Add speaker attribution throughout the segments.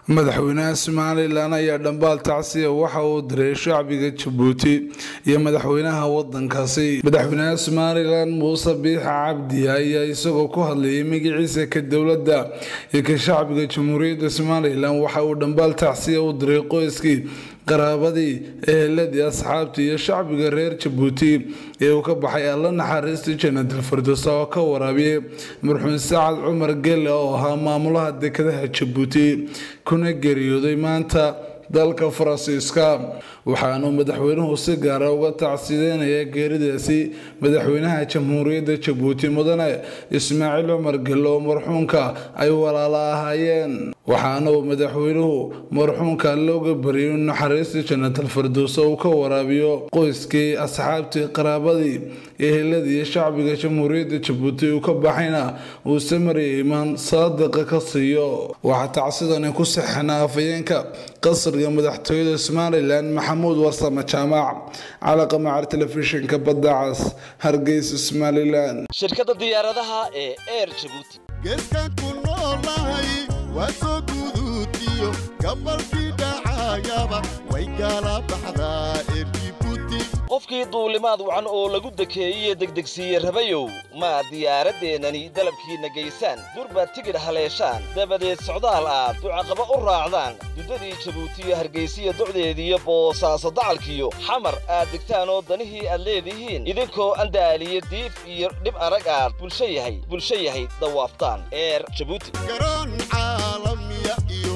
Speaker 1: madaxweynaha somalilan ayaa dhambaal tacsiya waxa uu diray shacbiga jabuuti iyo madaxweynaha wadankaasi madaxweynaha somalilan muuse biixa cabdi ayaa isagoo ku hadlayay magaciisa ka dowladda iyo ka shacbiga jamhuuriyadda somalilan waxa uu dhambaal tacsiya u diray qoyskii qaraabadii eheladii asxaabtii iyo shacbiga reer jabuuti ee uu ka baxay alla naxariista janadal firdowsa oo ka waraabiyey marxuun sacad cumar gelle oo ahaa maamulaha dekedaha jabuuti kuna geeriyooday maanta dalka faransiiska waxaanuu madaxweynuhu si gaara uga tacsiideynaya geeridaasi madaxweynaha jamhuuriyadda jabuuti mudane ismaaciil cumar gelle oo marxuunka ay walaala ahaayeen waxaana uu madaxweynuhu marxuunka looga bariyay in naxariista jannatal firdowsa uu ka waraabiyo qoyskii asxaabtii qaraabadii eheladii iyo shacbiga jamhuuriyadda jabuuti uu ka baxayna uu samariya imaan saadiqa ka siiyo waxaa tacsidani ku saxinaa afayeenka qasriga madaxtooyada somalilan maxamuud warsame jaamac calaqa macar telefishinka badda cas hargeysa somalilan
Speaker 2: shirkadda diyaaradaha ee air jabuuti
Speaker 3: geeskan ku noolahay waa soo guduutiyo gabalkii dhacayaba way gaala baxdaa erjibuuti
Speaker 2: qofkii duulimaad wacan oo lagu dekeeyey degdegsiiye rabayow ma diyaaraddeenani dalabkiinna geysaan durbaad tigidh haleeshaan dabadeed socdaal aad ducaqaba u raacdaan duddadii jabuutiyo hargaysiya docdeediiyo boosaaso dacalkiyo xamar aad degtaan oo danihii aad leedihiin idinkoo andaaliyo diif iyo dhib arag aad bulsho yahay bulsho yahay dawaaftaan eer jabuuti
Speaker 3: garoon caalamiya iyo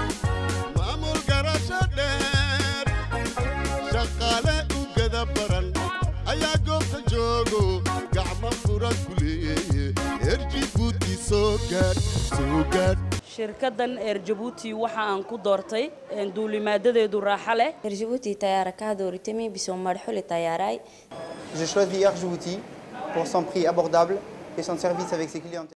Speaker 3: maamul garasho dheer shaqaale u gada baran ayaa goobta joogo gacmo fura ku leeye erjibuuti soo gaadh soo gaadh
Speaker 4: shirkaddan eer jabuuti waxa aan ku doortay duulimaadadeedu raaxo leh
Speaker 5: Djibouti tayara kado ritemi biso marxuli tayaray
Speaker 6: J'ai choisi Air Djibouti pour son prix abordable et son service avec ses clients.